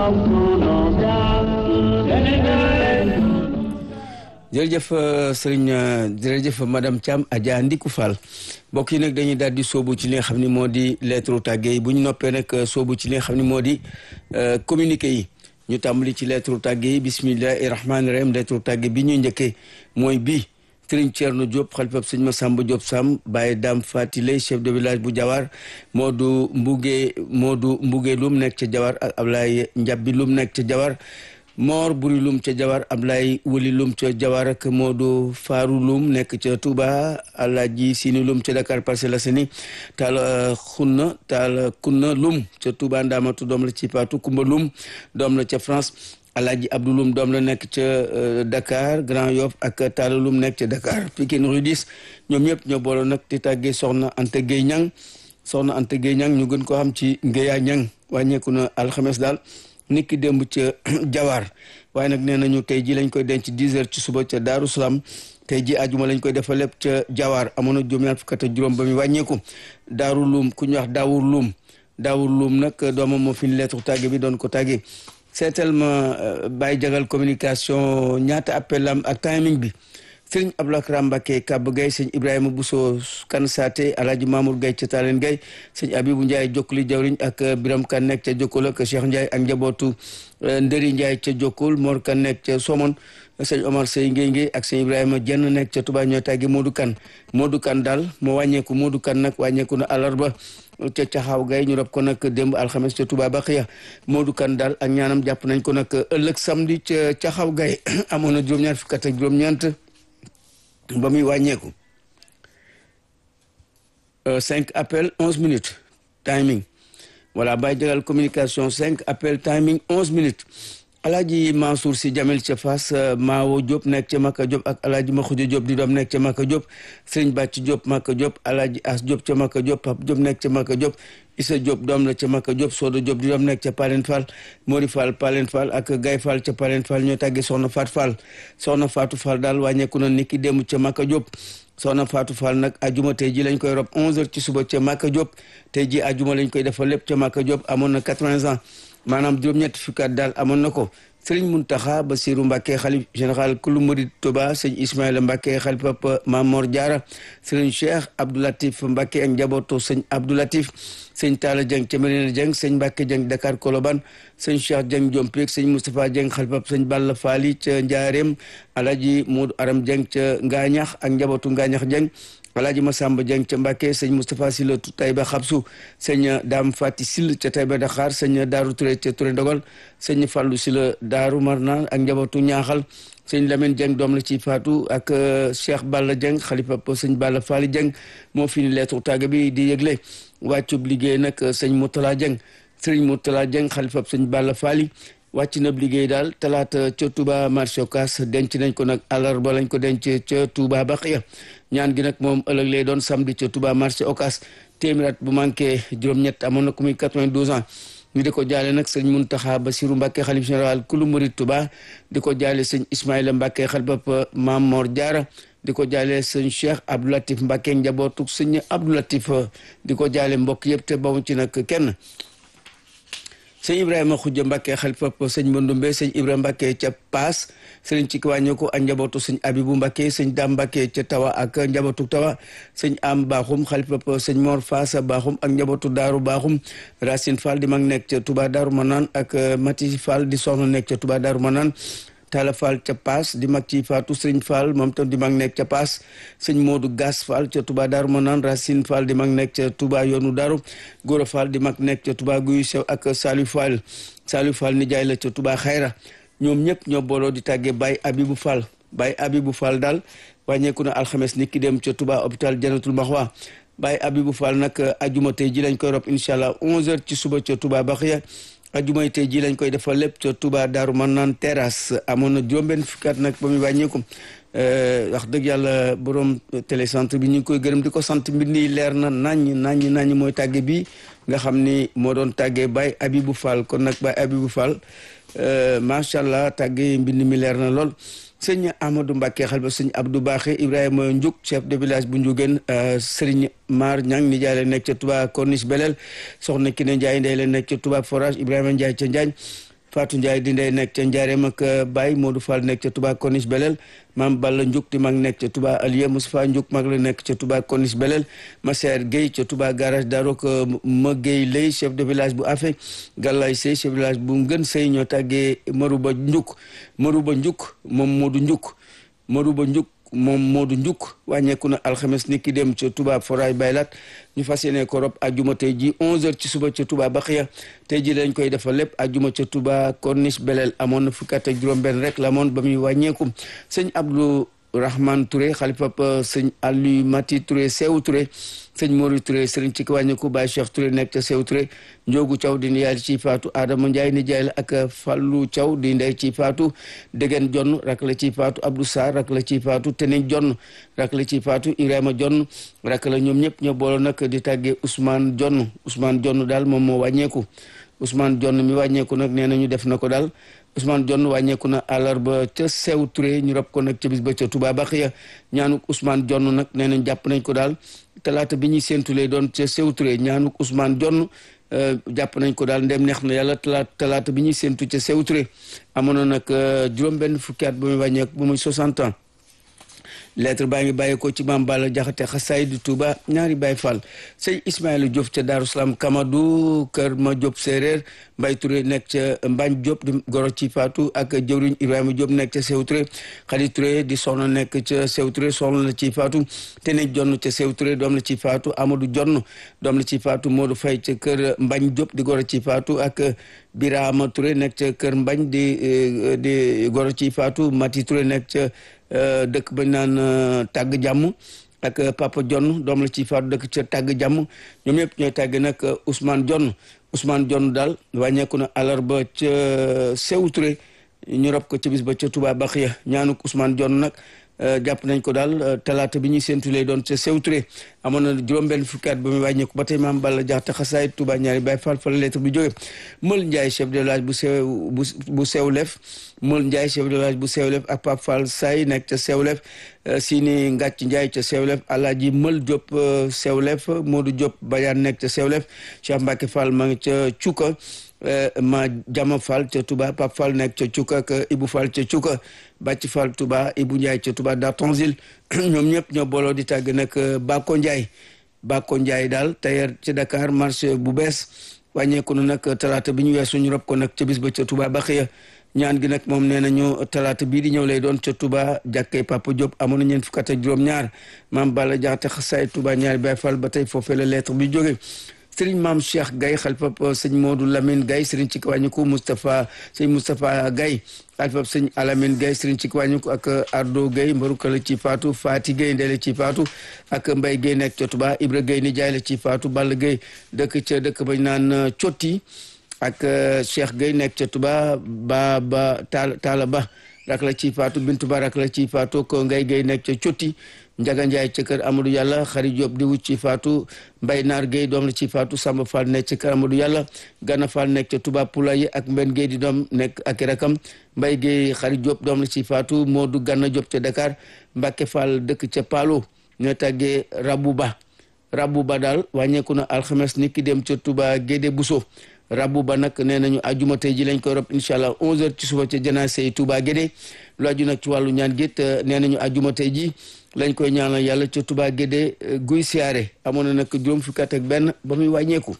jërëjëf sëriñ jërëjëf madame Thiam Adja Ndiku Fall mbokk yi nag dañuy daal di soobu ci li nga xam ne moo di lettre tàgge yi bu ñu noppee nag soobu ci li nga xam ne moo di communiqué yi ñu tàmbali ci lettre tàgge yi bismillahi rahmaani rahim lettre tàgge bi ñuy njëkkee mooy bii sëriñ Thierno Diop xalifab sëñ Massamba Diop Sam Baye Dame Fatilay chef de village bu Jawar Modou Mbouge Modou Mbouge lum nekk ca Jawar ak Ablaye Njabbi lum nekk ca Jawar Moor Buri lum ca Jawar Ablaye Wuli lum ca Jawar ak Modou Faaru lum nekk ca Touba Alaaji Sini lum ca Dakar Parcelles Assainies taal xunna taal kunna lum ca Touba Ndaamatu doom la ci Paatu Kumba lum doom la ca France Alaaji Abdou lum doom la nekk ca Dakar Grand Yoff ak taala lum nekk ca Dakar Pikine Rue 10 ñoom ñëpp ñoo booloo nag di tàggee soxna Anta Gueye Ñang soxna Anta Gueye Ñang ñu gën ko xam ci Ngéya Ñang wàññeeku na alxames daal nit ki démb ca jawaar waaye nag nee nañu tey ji lañ koy denc 10 heures ci suba ca Daaru Salaam tey ji ajuma lañ koy defal lépp ca jawaar amoon na juróom ñaar fukk ak juróom ba muy wàññeeku daaru luum ku ñuy wax daawur luum daawur luum nag doomam moo fi ni lettre tàgge bi doon ko tàgge seetal ma bàyyi jagal communication ñaata appel am ak timing bi sëriñ Abdoulaye Karam Mbacké Kab Gaye sëñ Ibrahima Bousso Kan Saate Alaaji Mamour Gaye ca Talen Gaye sëñ Abibou Ndiaye jokkuli jawriñ ak Biram Kan nekk ca Jokkul ak Cheikh Ndiaye ak njabootu Ndëri Ndiaye ca Jokkul Mor Kan nekk ca Somone sëñ Omar Sey Ngéy Ngéy ak sëñ Ibrahima Jenn nekk ca Touba ñooy tàggi Modou Kan Modou Kan daal moo wàññeeku Modou Kan nag wàññeeku na àllarba ca caxaaw gay ñu rob ko nag démb alxames ca Touba Baxiya Modou Kan daal ak ñaanam jàpp nañ ko nag ëllëg samedi ca caxaaw gay amoon na juróom-ñaar fukk ak juróom-ñeent ba muy wàññeeku cinq appel onze minutes timing voilà bàyyi jagal communication cinq appel timing onze minutes alaaji Mansour si Jamil ca Fass Maawo Diop nekk ca Maka Diop ak alaaji Maxuja Diop di doom nekk ca Maka Diop Sëriñ Bàcc Diop Maka Diop alaaji As Diop ca Maka Diop Pap Diop nekk ca Maka Diop Issa Diop doom la ca Maka Diop Sodo Diop di doom nekk ca Palen Fall Mori Fall Palen Fall ak Gay Fall ca Palen Fall ñoo tàggee Soxna Faat Fall Soxna Faatu Fall daal wàññeeku na niki démb ca Maka Diop Soxna Faatu Fall nag ajuma tey ji lañ koy rob 11h ci suba ca Maka Diop tey ji ajuma lañ koy defal lépp ca Maka Diop amoon na 80 ans maanaam juróom-ñetti fukkaat daal amoon na ko sëriñ Muntaxa Basiru Mbàkke xalif général kulu murid Tuba sëñ Ismaïla Mbàkke xalif papa Mamor Diara sëriñ Cheikh Abdoulatif Mbàkke ak njabootu sëñ Abdoulatif sëñ Talla Dieng ca Medina Dieng sëñ Mbàkke Dieng Dakar Koloban sëñ Cheikh Dieng Jompik sëñ Moustapha Dieng xalif papa sëñ Balla Faali ca Njaareem Alaji Moodu Aram Dieng ca Ngaañax ak njabootu Ngaañax Dieng alaaji Masamba Dieng ca Mbàkke sëñ Moustapha Sylla Taïba Xabsu sëñ Dame Fati Sill ca Taïba Dakar sëñ Daaru Touré ca Touré Ndogal sëñ Fallou Sylla Daaru Marnaan ak njabootu ñaaxal sëñ Lamine Dieng doom la ci faatu ak Cheikh Balla Dieng xalifa sëñ Balla Faali Dieng moo fi ni lettre tàgge bi di yëgle wàccub liggéey nag sëñ Moutala Dieng sëñ Moutala Dieng xalifa sëñ Balla Faali wàcc na liggéey daal talaata ca Touba marché Ocass denc nañ ko nag àllarba lañ ko denc ca Touba Baxiya ñaan gi nag moom ëllëg lay doon samedi ca Touba marché Ocass téeméer at bu manqué juróom-ñett amoon na ku muy 92 ans ñu di ko jaale nag sëñ Muntaxa Basiru Mbàkke xalif général kulu murid Touba di ko jaale sëñ Ismaïla Mbàkke xalif Maam Mor Jaara di ko jaale sëñ Cheikh Abdou Latif Mbàkke njabootu sëñ Abdou Latif di ko jaale mbokk yëpp te bamu ci nag kenn sëñ ibrahima xujja mbàkke xalifa sëñ mbandumbe sëñ ibrahima mbàkke ca paas sëriñ ci kiwàñño ko ak njabootu sëñ abibu mbàkke sëñ daam mbàkke ca tawa ak njabootu tawa sëñ am baaxum xalifa sëñ mor faasa baaxum ak njabootu daaru baaxum racine fall di mag nekk ca tuba daaru manaan ak mati fall di soxna nekk ca tuba daaru manaan Talla Fall ca Paas di mag ci Faatu Sëriñ Fall moom tam di mag nekk ca Paas sëñ Modou Gas Fall ca Touba Darou Manane Racine Fall di mag nekk ca Touba yoonu Darou Gora Fall di mag nekk ca Touba Guy Sew ak Saliou Fall Saliou Fall nijaay la ca Touba Xayra ñoom ñëpp ñoo booloo di tàggee Baye Abibou Fall Baye Abibou Fall daal wàññeeku na alxames nit ki dem ca Touba hôpital Janatul Maxwa Baye Abibou Fall nag ajuma tey ji lañ koy rob incha allah 11h ci suba ca Touba Baxiya ajumay tey ji lañ koy defal lépp ca Touba Daaru Manaan terrasse amoon na juróom-benn fukki at nag ba muy wàññeeku wax dëgg yàlla borom télécentre bi ñu ngi koy gërëm di ko sant mbind yi leer na naññ naññ naññ mooy tàgge bi nga xam ni moo doon tàggee Baye Abibou Fall kon nag Baye Abibou Fall macha allah tàgge mbind mi leer na lool sëñ Amadou Mbacke xel ba sëñ Abdou Baaxe Ibrahima Ndiouk chef de village bu Ndiougène Serigne Mar Ñang nijaay la nekk ca Touba Corniche Belel soxna Kine Ndiaye ndey la nekk ca Touba Forage Ibrahima Ndiaye ca Njaañ Fatou Ndiaye di ndey nekk ca Njaareem ak Baye Modou Fall nekk ca Touba Corniche Belel maam Balla Ndiouk di mag nekk ca Touba Alieu Moustapha Ndiouk mag la nekk ca Touba Corniche Belel Masser Gueye ca Touba garage Darok ma Gueye lay chef de village bu Afe Gallay Sey chef de village bu Ngën Sey ñoo tàggee Marouba Ndiouk Marouba Ndiouk moom Modou Ndiouk Marouba Ndiouk moom Modou Ndiouk wàññeeku na alxames ni ki dem ca Touba Foray Baylat ñu fas yéene ko rob ajjuma tey ji 11h ci suba ca Touba Baxiya tey ji lañ koy defal lépp ajjuma ca Touba Corniche Belel amoon na fukki at ak juróom-benn rek la moon ba muy wàññeeku sëñ Abdou Rahman Touré xalifa sëñ Aliou Mati Touré Sew Touré sëñ Mori Touré sëriñ ci wàññeeku Baye Cheikh Touré nekk ca Sew Touré Njoogu Thiaw di yaay ci faatu Adama Ndiaye ni jaay la ak Fallou Thiaw di ndey ci faatu Degen Jonn rak la ci faatu Abdou Sarr rak la ci faatu Tening Jonn rak la ci faatu Ibrahima Jonn rak la ñoom ñëpp ñoo booloo nag di tàggee Ousmane Jonn Ousmane Jonn daal moom moo wàññeeku Ousmane Jonn mi wàññeeku nag nee na ñu def na ko daal Ousmane Jonn wàññeeku na àllarba ca Sew Touré ñu rob ko nag ca bis ba ca Touba Baxiya ñaanuk Ousmane Jonn nag nee nañ jàpp nañ ko daal talaata bi ñuy séentu lay doon ca Sew Touré ñaanuk Ousmane Jonn jàpp nañ ko daal ndem neex na yàlla talaata talaata bi ñuy séentu ca Sew Touré amoon na nag juróom-benn fukki at ba muy wàññeeku ba muy 60 ans lettre baa ngi bàyyi ko ci maam Balla Jaxate xasaay di Touba ñaari Baay Fall sëñ Ismaïla Diop ca Daaru Salaam Kamadou kër ma Diop séeréer Mbay Touré nekk ca Mbañ Diop di goro ci Faatu ak jëwriñ Ibrahima Diop nekk ca Sew Touré Xadi Touré di soxna nekk ca Sew Touré soxna la ci Faatu te ne jonn ca Sew Touré doom la ci Faatu Amadou Jonn doom la ci Faatu Modou Fay ca kër Mbañ Diop di goro ci Faatu ak Birama Touré nekk ca kër Mbañ di di goro ci Faatu Mati Touré nekk ca dëkk bañ naan tàgg jàmm ak Papa Jonn doom la ci faatu dëkk ca tàgg jàmm ñoom ñëpp ñooy tàgg nag Ousmane Jonn Ousmane Jonn daal wàññeeku na àllarba ca Sew Touré ñu rob ko ca bis ba ca Touba Baxiya ñaanuk Ousmane Jonn nag jàpp nañ ko daal talaata bi ñuy séntu lay doon ca Sew Touré amoon na juróom-benn fukki at ba muy wàññeeku ba tey maam Balla Jaxate xasaay Touba ñaari Baay Fall fa la lettre bi jóge Mël Ndiaye chef de village bu sew bu bu Sewlef Mël Ndiaye chef de village bu Sewlef ak Pape Fall Say nekk ca Sewlef Sini Ngàcc Ndiaye ca Sewlef Alaaji Mël Diop Sewlef Modou Diop Badiane nekk ca Sewlef Cheikh Mbacke Fall ma ngi ca Cuka ma Jama Fall ca Touba Pape Fall nekk ca Cuka ak Ibou Fall ca Cuka Bàcc Fall Touba Ibou Ndiaye ca Touba Dartonzil ñoom ñëpp ñoo booloo di tàgg nag Bako Ndiaye Bako Ndiaye daal tailleur ci Dakar marché bu bees wàññeeku na nag talaata bi ñu weesu ñu rob ko nag ca bis ba ca Touba Baxiya ñaan gi nag moom nee nañu talaata bii di ñëw lay doon ca Touba jàkkee Papa Diop amoon na ñeent fukk ak juróom-ñaar maam Balla Jaxate xasaay Touba ñaari Baay Fall ba tey foofee la lettre bi jóge sëriñ maam Cheikh Gaye xalifa sëñ Modou Lamine Gaye sëriñ ci kiwàññiku Moustapha sëñ Moustapha Gaye xalifa sëñ Alamine Gaye sëriñ ci kiwàññiku ak Ardo Gaye mbaruka la ci faatu Fati Gaye ndey la ci faatu ak Mbay Gaye nekk ca Touba Ibra Gaye ni jaay la ci faatu Balla Gaye dëkk ca dëkk bañ naan Cotti ak Cheikh Gaye nekk ca Touba ba ba taal taala ba rak la ci faatu Bintu Ba rak la ci faatu ko Ngay Gaye nekk ca Cotti Njaga Njaay ca kër Amadou Yàlla Xari Jóob di wut ci faatu Mbay Naar Géey doom la ci faatu Samba Fall nekk ca kër Amadou Yàlla Gana Fall nekk ca Touba Poulaye ak Mbenn Géey di doom nekk ak rakam Mbay Géey Xari Jóob doom la ci faatu Moodu Gana Jóob ca Dakar Mbàkke Fall dëkk ca Paalo ñoo tàggee Rabu Ba Rabu Ba daal wàññeeku na alxames ni ki dem ca Touba Gédé Bousso Rabu Ba nag nee nañu ajuma tey ji lañ koy rob incha allah 11h ci suba ca janaase yi Touba Gédé lu aju nag ci wàllu ñaan gétt nee nañu ajuma tey ji lañ koy ñaanal yàlla ca Touba Gédé guy siyaare amoon na nag juróom fukki at ak benn ba muy wàññeeku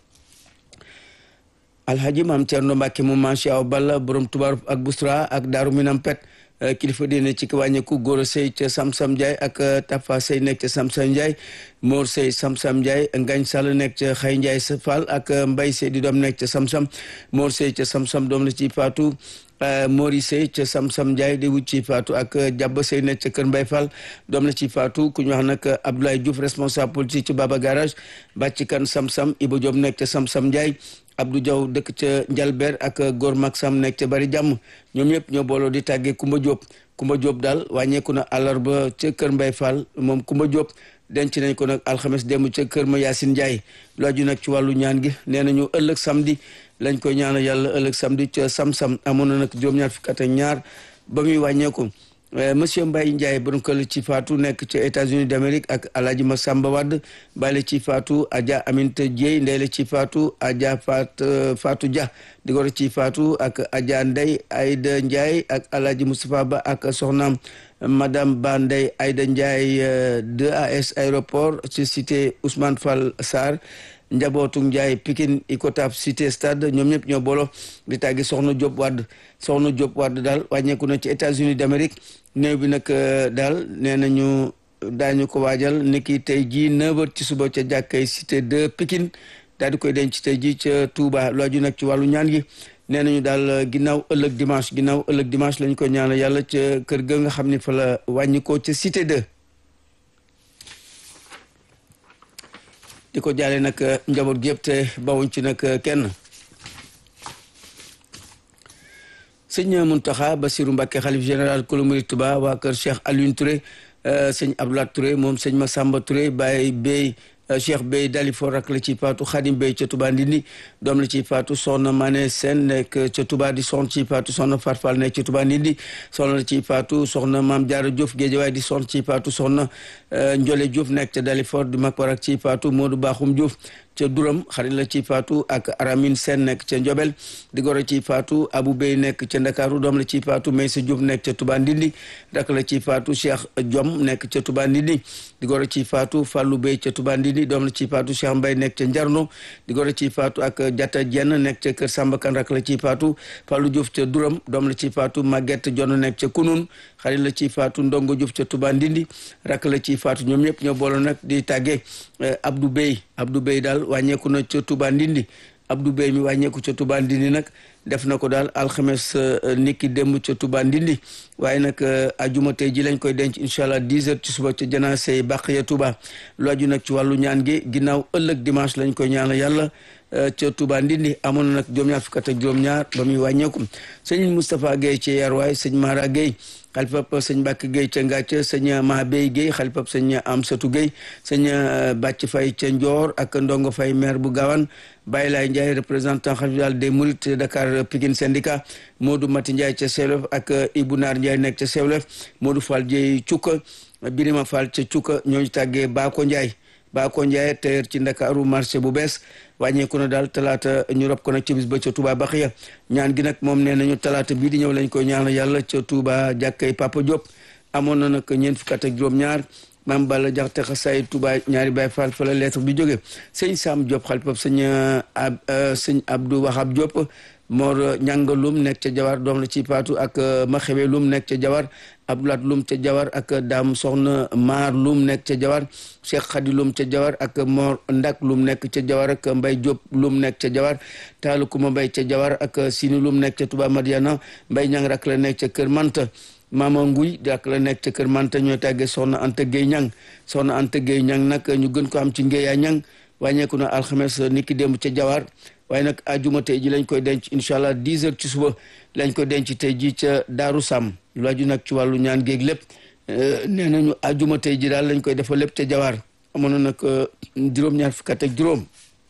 alhaji maam Cerno Mbàkke mu manché aw balla borom tubaar ak bustra ak daaru minam pet kilifa diine ci ki wàññeeku góor a sëy ca Samsam Ndiaye ak Tafa sëy nekk ca Samsam Ndiaye Mor sëy Samsam Ndiaye Ngañ Sall nekk ca Xay Ndiaye sa Fall ak Mbay sëy di doom nekk ca Samsam Mor sëy ca Samsam doom la ci faatu Mori Sey ca Samsam Ndiaye di wut ci faatu ak Jàbba Sey nekk ca Kër Mbay Fall doom la ci faatu ku ñu wax nag Abdoulaye Diouf responsable politique ci Baba Garage bàcci kan Samsam Iba Diop nekk ca Samsam Ndiaye Abdou Diaw dëkk ca Njalber ak Góor Mag Sam nekk ca Bari Jàmm ñoom ñëpp ñoo booloo di tàggee Kumba Diop Kumba Diop daal wàññeeku na àllarba ca Kër Mbay Fall moom Kumba Diop denc nañ ko nag alxames démb ca kër ma Yaasin Ndiaye lu aju nag ci wàllu ñaan gi nee nañu ëllëg samedi lañ koy ñaanal yàlla ëllëg samedi ca sam-sam amoon na nag juróom-ñaar fukk ak ñaar ba muy wàññeeku monsieur Mbaye Ndiaye borom kër ci faatu nekk ca États-Unis d'Amérique ak Alaaji Masamba Wade bale ci faatu Adja Aminta Dieye ndey la ci faatu Adja Fat Fatou Dia di goro ci faatu ak Adja Ndey Aïda Ndiaye ak Alaaji Moustapha Ba ak soxnaam madame Ba Ndey Aïda Ndiaye 2AS aéroport ci cité Ousmane Fall Sarr njabootu Ndiaye Pikine Icotaf cité stade ñoom ñëpp ñoo bolo di tàggi soxna Diop Wade soxna Diop Wade daal wàññeeku na ci États-Unis d'Amérique néew bi nag daal nee nañu daañu ko waajal niki tey jii 9h ci suba ca jàkkay cité de Pikine daal di koy denc tey jii ca Touba lu aju nag ci wàllu ñaan gi nee nañu daal ginnaaw ëllëg dimanche ginnaaw ëllëg dimanche lañ ko ñaanal yàlla ca kër ga nga xam ne fa la wàññi ko ca cité 2. di ko jaale nag njaboot gi yëpp te bawuñ ci nag kenn sëñ Muntaxa Basiru Mbàkke xalif général kulu murid Tuba waa kër Cheikh Alioune Touré sëñ Abdoulaye Touré moom sëñ Massamba Touré Baye Bey Cheikh Bey Dalifor rak la ci faatu Xadim Bey ca Touba Ndindi doom la ci faatu soxna Mané Sène nekk ca Touba di soxna ci faatu soxna Farfal nekk ca Touba Ndindi soxna la ci faatu soxna Maam Jaara Diouf Géejawaay di soxna ci faatu soxna Njole Diouf nekk ca Dalifor di mag warak ci faatu Modou Bakhoum Diouf ca Duram xarit la ci faatu ak Aramine Sène nekk ca Njobel di goro ci faatu Abou Bey nekk ca Ndakaaru doom la ci faatu Maysa Diouf nekk ca Touba Ndindi rak la ci faatu Cheikh Diom nekk ca Touba Ndindi di goro ci faatu Fallou Bey ca Touba Ndindi doom la ci faatu Cheikh Mbay nekk ca Njarno di goro ci faatu ak Jata Jenn nekk ca Kër Samba Kan rak la ci faatu Fallou Diouf ca Duram doom la ci faatu Maguette Jonn nekk ca Kunun xarit la ci faatu Ndongo Diouf ca Touba Ndindi rak la ci faatu ñoom ñëpp ñoo boole nag di tàggee Abdou Bey Abdou Bey daal wàññeeku na ca Touba Ndindi Abdou Bey mi wàññeeku ca Touba Ndindi nag def na ko daal alxames niki démb ca Touba Ndindi waaye nag ajuma tey ji lañ koy denc incha allah 10 heures ci suba ca janaase yi bàq ya Touba lu aju nag ci wàllu ñaan gi ginnaaw ëllëg dimanche lañ koy ñaanal yàlla ca Touba Ndindi amoon na nag juróom-ñaar fukk ak juróom-ñaar ba muy wàññeeku sëñ Moustapha Guèye ci Yarwaay sëñ Mara Guèye xalifab sëñ Mbàkke Guèye ca Ngàcc sëñ Mahabey Guèye xalifab sëñ Amsatu Guèye sëñ Bàcc Fay ca Njoor ak Ndongo Fay maire bu Gawane Baye Laye Ndiaye représentant xalifal des Mourides Dakar Pikine syndicat Modou Mati Ndiaye ca Sewlef ak Ibou Naar Ndiaye nekk ca Sewlef Modou Fall Dieye Cukka Birima Fall ca Cukka ñooñu tàggee Baako Ndiaye Baako Ndiaye teer ci Ndakaaru marché bu bees wàññeeku na daal talaata ñu rob ko nag ci bis ba ca Touba Baxiya ñaan gi nag moom nee nañu talaata bii di ñëw lañ koy ñaanal yàlla ca Touba jàkkay Papa Diop amoon na nag ñeent fukk ak juróom-ñaar maam Balla Jaxate xasaay Touba ñaari Baay Faal fa la lettre bi jóge sëñ Sam Diop xalifab sëñ ab sëñ Abdou Wahab Diop Mor Ñanga Lum nekk ca Jawar doom la ci paatu ak Maxewe Lum nekk ca Jawar Abdoulaat Lum ca Jawar ak Daam Soxna Maar Lum nekk ca Jawar Cheikh Khady Lum ca Jawar ak Mor Ndak Lum nekk ca Jawar ak Mbay Diop Lum nekk ca Jawar Taalu Kuma Mbay ca Jawar ak Sini Lum nekk ca Touba Madiana Mbay Ñang rak la nekk ca Kër Manta Mama Nguy rak la nekk ca Kër Manta ñooy tàggee Soxna Anta Gueye Ñang Soxna Anta Gueye Ñang nag ñu gën ko am ci Ngéya Ñang wàññeeku na alxames niki démb ca Jawar waaye nag ajuma tey ji lañ koy denc incha allah 10 heures ci suba lañ koy denc tey ji ca Daaru Sam lu aju nag ci wàllu ñaan géeg lépp nee nañu ajuma tey ji daal lañ koy defal lépp ca Jawar amoon na nag juróom-ñaar fukk ak juróom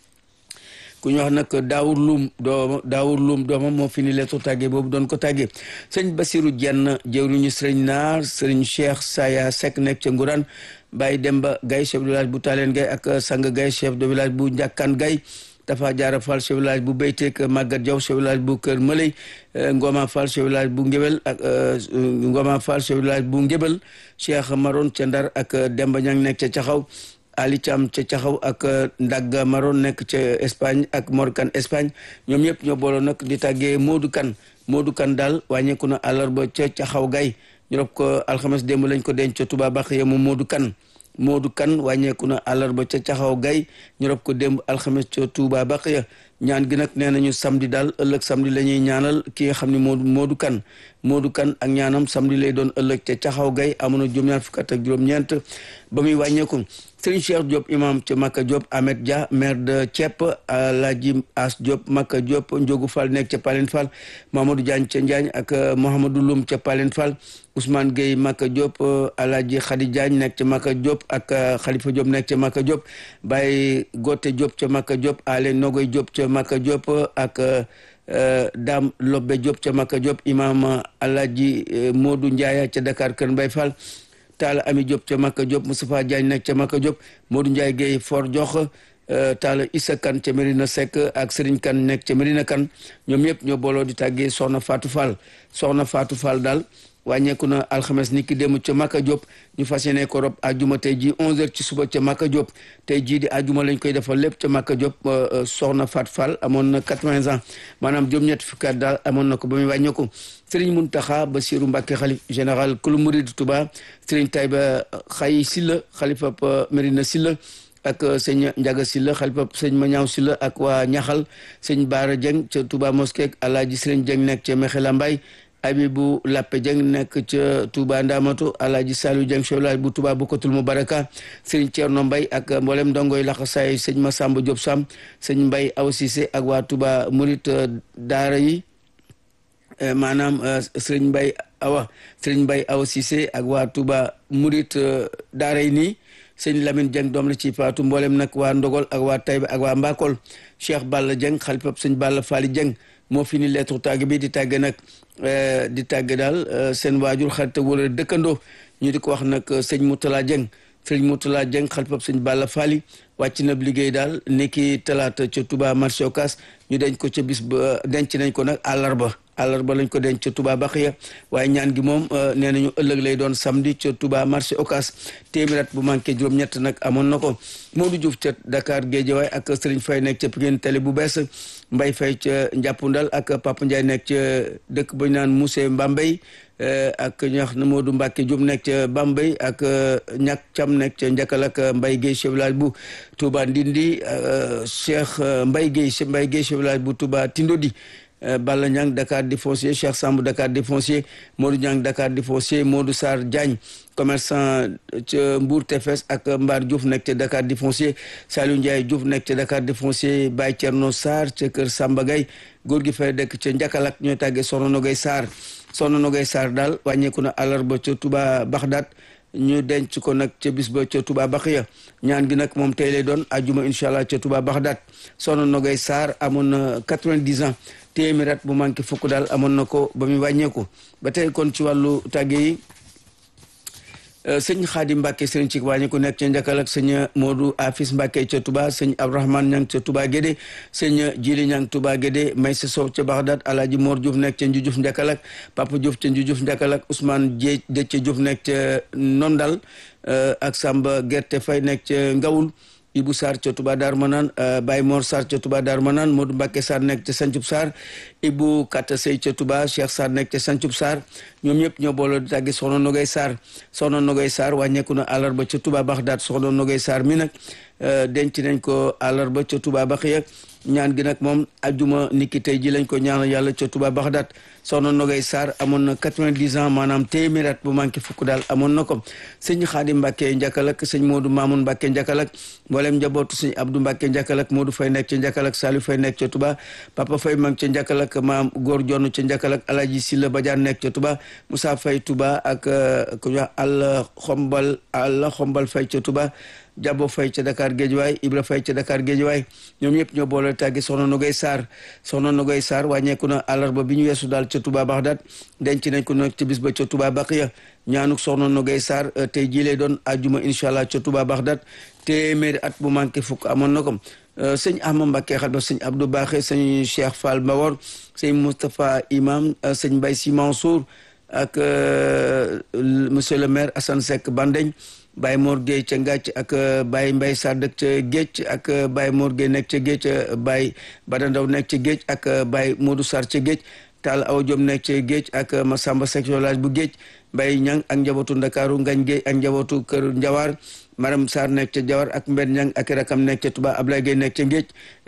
ku ñu wax nag daawur luum dooma daawur luum doomam moo fi ni leetu tàggee boobu doon ko tàggee sëñ Basiru Jenn jëwriñu sëriñ Naar sëriñ Cheikh Saya Seck nekk ca Nguraan Baye Demba Gaye chef de village bu Taaleen Gaye ak Sang Gaye chef de village bu Njàkkaan Gaye Tafa Jaara Fall chef de village bu Beyteek Magat Jaw chef de village bu Kër Mëley Ngoma Fall chef de village bu Ngébel ak Ngoma Fall chef de village bu Ngébel Cheikh Maron ca Ndar ak Demba Ñang nekk ca Caxaw Ali Thiam ca Caxaw ak Ndagga Maron nekk ca Espagne ak Morkan Espagne ñoom ñëpp ñoo booloo nag di tàggee Modou Kan Modou Kan daal wàññeeku na àllarba ca Caxaw Gaye ñu rob ko alxames démb lañ ko denc ca Touba Baxiya mu Modou Kan Modou Kan wàññeeku na àllarba ca Caxaw Gaye ñu rob ko démb alxames ca Touba Baxiya ñaan gi nag nee nañu samedi daal ëllëg samedi la ñuy ñaanal ki nga xam ne Modou Modou Kan Modou Kan ak ñaanam samedi lay doon ëllëg ca Caxaw Gaye amoon na juróom-ñaar fukk ak juróom-ñeent ba muy wàññeeku Serigne Cheikh Diop imam ca Maka Diop Ahmed Dia maire de Thiep Alhaji As Diop Maka Diop Ndiogu Fall nekk ca Palen Fall Mamadou Diagne ca Njaañ ak Mouhamadou Loum ca Palen Fall Ousmane Gueye Maka Diop Alhaji Khady Diagne nekk ca Maka Diop ak Khalifa Diop nekk ca Maka Diop Baye Gote Diop ca Maka Diop Ale Nogoy Diop ca Maka Diop ak Dame Lobbe Diop ca Maka Diop imam Alhaji Modou Ndiaye ca Dakar Kër Mbay Fall Talla Ami Diop ca Maka Diop Moustapha Diagne nekk ca Maka Diop Modou Ndiaye Guèye Fort Jox Talla Issa Kane ca Medina Seck ak Serigne Kane nekk ca Medina Kane ñoom ñëpp ñoo booloo di tàggee Soxna Fatou Fall Soxna Fatou Fall daal wàññeeku na alxames ni ki démb ca Maka Diop ñu fas yéene ko rob ajuma tey jii 11h ci suba ca Maka Diop tey jii di ajuma lañ koy defal lépp ca Maka Diop Soxna Fatou Fall amoon na 80 ans maanaam juróom-ñett fukki at daal amoon na ko ba muy wàññeeku Serigne Mountakha Bassirou Mbacké xalif général kulu Mouride Touba Serigne Taïba Xay Silla xalifa Medina Silla ak sëñ Ndiaga Silla xalifa sëñ Mañaaw Silla ak waa Ñaxal sëñ Baara Dieng ca Touba Mosquée Alaaji Serigne Dieng nekk ca Mexela Mbay Abibu Lappe Dieng nekk ca Touba Ndamatu Alaaji Saliou Dieng cholaaj bu Touba Bukkatul Mubaraka Serigne Thierno Mbay ak mboolem ndongoy laxasaay sëñ Massamba Diop Sam sëñ Mbay Aw Cissé ak waa Touba Murit daara yi maanaam Serigne Mbay awa Serigne Mbay Aw Cissé ak waa Touba Murit daara yi nii sëñ Lamine Dieng doom la ci faatu mboolem nag waa Ndogol ak waa Taïba ak waa Mbakol Cheikh Balla Dieng xalifab sëñ Balla Fally Dieng moo fi ni lettre tàgg bi di tàgge nag di tàgge daal seen waajur xarit wala dëkkandoo ñu di ko wax nag sëñ Moutala Dieng sëñ Moutala Dieng xalifab sëñ Balla Fally wàcc na liggéey daal niki talaata ca Touba marché Ocass ñu denc ko ca bis ba denc nañ ko nag àllarba àllarba lañ ko denc ca Touba Baxiya waaye ñaan gi moom nee nañu ëllëg lay doon samedi ca Touba marché Ocass téeméer at bu manqué juróom-ñett nag amoon na ko Modou Diouf ca Dakar Guédiawaye ak Serigne Faye nekk ca Pikine Télé bu bees Mbaye Faye ca Njàppundal ak Papa Ndiaye nekk ca dëkk ba ñu naan Moussé Mbambey ak ñax na Modou Mbacke Diop nekk ca Bambey ak ñak Cam nekk ca Njakal ak Mbaye Guèye chef village bu Touba Ndindi Cheikh Mbaye Guèye Mbaye Guèye chef village bu Touba Tindodi Balla Niang Dakar di foncier Cheikh Samb Dakar di foncier Modou Niang Dakar di foncier Modou Sarr Diagne commerçant ca Mbour Tefes ak Mbar Diouf nekk ca Dakar di foncier Saliou Ndiaye Diouf nekk ca Dakar di foncier Baye Thierno Sarr ca kër Samba Gaye góor gi fay dëkk ca Njakalak ñooy tàggee Soxna Nogay Sarr Soxna Nogay Sarr daal wàññeeku na àllarba ca Touba Baxdaat ñu denc ko nag ca bis ba ca Touba Baxiya ñaan gi nag moom tey lay doon ajuma incha allah ca Touba Baxdaat Soxna Nogay Sarr amoon na 90 ans téeméer at bu manqué fukk daal amoon na ko ba muy wàññeeku ba tey kon ci wàllu tàgge yi sëñ Xaadim Mbàkke sëñ ci wàññeeku nekk ca Njakal ak sëñ Modou Afis Mbàkke ca Touba sëñ Abdourahmane Ñang ca Touba Gédé sëñ Jili Ñang Touba Gédé Maysa Sow ca Baxdaat Alaaji Mor Diouf nekk ca Njujuf Njakal ak Papa Diouf ca Njujuf Njakal ak Ousmane Dieye Déthié Diouf nekk ca Nondal ak Samba Gerte Fay nekk ca Ngawul Ibou Sarr ca Touba Dar Manaan Baye Mor Sarr ca Touba Dar Manaan Modou Mbacke Sarr nekk ca Sancub Sarr Ibou Kata Sey ca Touba Cheikh Sarr nekk ca Sancub Sarr ñoom ñëpp ñoo booloo di tàggi Soxna Nogay Sarr Soxna Nogay Sarr wàññeeku na àllarba ca Touba Baxdaat Soxna Nogay Sarr mi nag denc nañ ko àllarba ca Touba Baxiya ñaan gi nag moom ajuma niki tey ji lañ ko ñaanal yàlla ca Touba Baxdaat soxna Nogay Sarr amoon na 90 ans maanaam téeméer at bu manqué fukk daal amoon na ko sëñ Xaadim Mbàkke Njakalak sëñ Modou Mamoun Mbàkke Njakalak mboolem njabootu sëñ Abdou Mbàkke Njakalak Modou Fay nekk ca Njakalak Saliou Fay nekk ca Touba Papa Fay mang ca Njakalak maam góor jonn ca Njakalak Alaji Silla Badiane nekk ca Touba Moussa Fay Touba ak ku ñu àll xombal àll xombal Fay ca Touba Jabo Fay ca Dakar Géejawaay Ibra Fay ca Dakar Géejawaay ñoom ñëpp ñoo boole tàggi soxna Nogay Sarr soxna Nogay Sarr wàññeeku na àllarba bi ñu weesu daal ca Touba Baxdaat denc nañ ko nag ca bis ba ca Touba Baqiya ñaanuk soxna Nogay Sarr tey jii lay doon ajuma incha allah ca Touba Baxdaat téeméeri at bu manqué fukk amoon na ko sëñ Ahma Mbacké xal ba sëñ Abdou Baxé sëñ Cheikh Fall Mbawor sëñ Moustapha Imam sëñ Mbaye Sy Mansour ak monsieur le maire Assane Seck Bandeñ Baye Mor Gueye ca Ngàcc ak Baye Mbaye Sarr dëkk ca Géej ak Baye Mor Gueye nekk ca Géej Baye Bada Ndaw nekk ca Géej ak Baye Modou Sarr ca Géej Tall Awa Diom nekk ca Géej ak Massamba Seck village bu Géej Baye Ñang ak njabootu Ndakaaru Ngañ Gueye ak njabootu Kër Njawaar Maram Sarr nekk ca Jawar ak Mbenn Ñang ak rakam nekk ca Touba Ablaye Gueye nekk ca Géej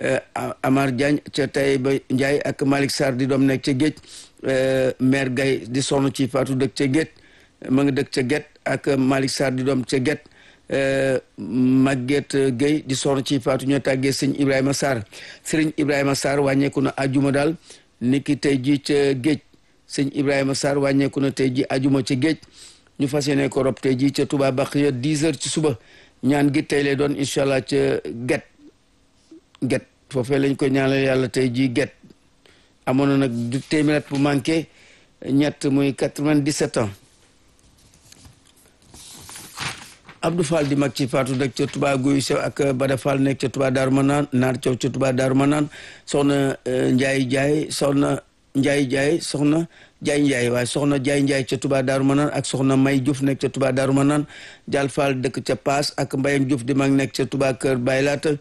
Amar Diagne ca Taïba Ndiaye ak Malick Sarr di doom nekk ca Géej maire Gaye di sonn ci Fatou dëkk ca Géej ma nga dëkk ca Géej ak Malick Sarr di doom ca Géej Maguette Gueye di sonn ci Fatou ñoo tàggee sëñ Ibrahima Sarr sëriñ Ibrahima Sarr wàññeeku na ajuma daal niki tey ji ca Géej sëñ Ibrahima Sarr wàññeeku na tey ji ajuma ca Géej ñu fas yéene ko rob tey ji ca Touba Baxiya 10 heures ci suba ñaan gi tey lay doon incha allah ca Géej Géej foofee lañ ko ñaanal yàlla tey ji Géej amoon na nag du téeméer at bu manqué ñett muy 97 ans Abdou Fall di mag ci Fatou dëkk ca Touba Guy Sew ak Bada Fall nekk ca Touba Darou Manaan Naar Thiaw ca Touba Darou Manaan soxna Ndiaye Ndiaye soxna Ndiaye Ndiaye soxna Ndiaye Ndiaye waaye soxna Ndiaye Ndiaye ca Touba Darou Manaan ak soxna May Diouf nekk ca Touba Darou Manaan Dial Fall dëkk ca Paas ak Mbayang Diouf di mag nekk ca Touba Kër Baylaat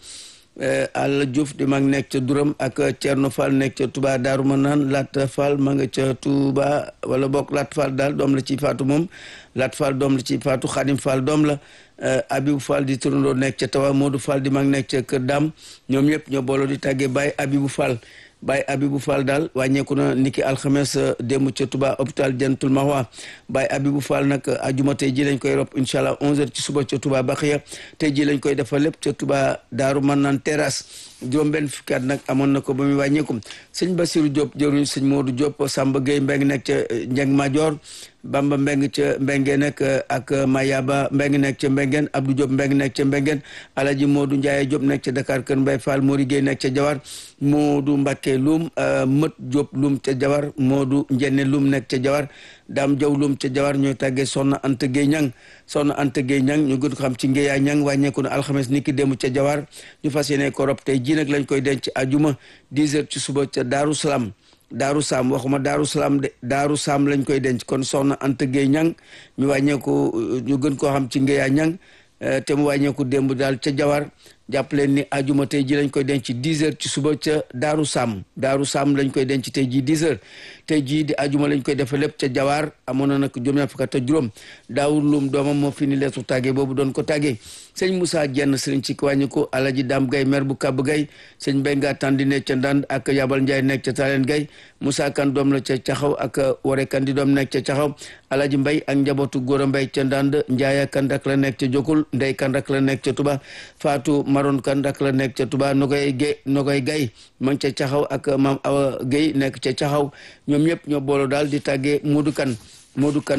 Alla Diouf di mag nekk ca Duram ak Thierno Fall nekk ca Touba Darou Manaan Lat Fall ma nga ca Touba wala bokk Lat Fall daal doom la ci faatu moom Lat Fall doom la ci faatu Xadim Fall doom la Abibou Fall di turandoo nekk ca Tawa Modou Fall di mag nekk ca Kër Dam ñoom ñëpp ñoo booloo di tàggee Baye Abibou Fall Baye Abibou Fall daal wàññeeku na niki alxames démb ca Touba hôpital Jantul Mahwa Baye Abibou Fall nag ajuma tey ji lañ koy rob incha allah 11h ci suba ca Touba Baxiya tey ji lañ koy defal lépp ca Touba Daaru Manaan terrasse juróom benn fukki at nag amoon na ko ba muy wàññeeku sëñ Bassirou Diop jëruñ sëñ Modou Diop Samba Gueye Mbeng nekk ca Njeng Major Bamba Mbeng ca Mbenge nekk ak Mayaba Mbeng nekk ca Mbengeen Abdou Diop Mbeng nekk ca Mbengeen Alaji Modou Ndiaye Diop nekk ca Dakar Kër Mbay Fall Mori Gueye nekk ca Jawar Modou Mbakke Loum Mët Diop Loum ca Jawar Modou Njenne Loum nekk ca Jawar Dame Diaw Loum ca Jawar ñooy tàggee Soxna Anta Gueye Ñang Soxna Anta Gueye Ñang ñu gën ko xam ci Ngéya Ñang wàññeeku na alxames ni ki démb ca Jawar ñu fas yéene ko rob tey ji nag lañ koy denc ajuma 10 heures ci suba ca Daaru Salaam daaru saam waxuma daaru salaam de daaru saam lañ koy denc kon soxna Anta Gueye ñang ñu wàññeeku ñu gën koo xam ci Ngéya ñang te mu wàññeeku démb daal ca jawar jàpp leen ni ajuma tey ji lañ koy denc 10 heures ci suba ca daaru saam daaru saam lañ koy denc tey ji 10 heures tey jii di ajuma lañ koy defe lépp ca jawaar amoon na nag juróom ñaar fukk ak juróom daawur lum doomam moo fi ni leetu tàggee boobu doon ko tàggee sëñ Moussa Jenn sëriñ ci wàññi ko alaji Dam Gay mer bu kàbb gay sëñ Benga Tandi nekk ca Ndand ak Yabal Njaay nekk ca Taleen Gay Moussa Kan doom la ca Caxaw ak Ware Kan di doom nekk ca Caxaw alaji Mbay ak njabootu Góora Mbay ca Ndand Njaaya Kan rak la nekk ca Jokul Ndey Kan rak la nekk ca Tuba Faatu Maron Kan rak la nekk ca Tuba Nogoy Gay Nogoy Gay ma ngi ca Caxaw ak Maam Awa Gay nekk ca Caxaw ñoom ñëpp ñoo booloo daal di tàggee Moodu Kan Moodu Kan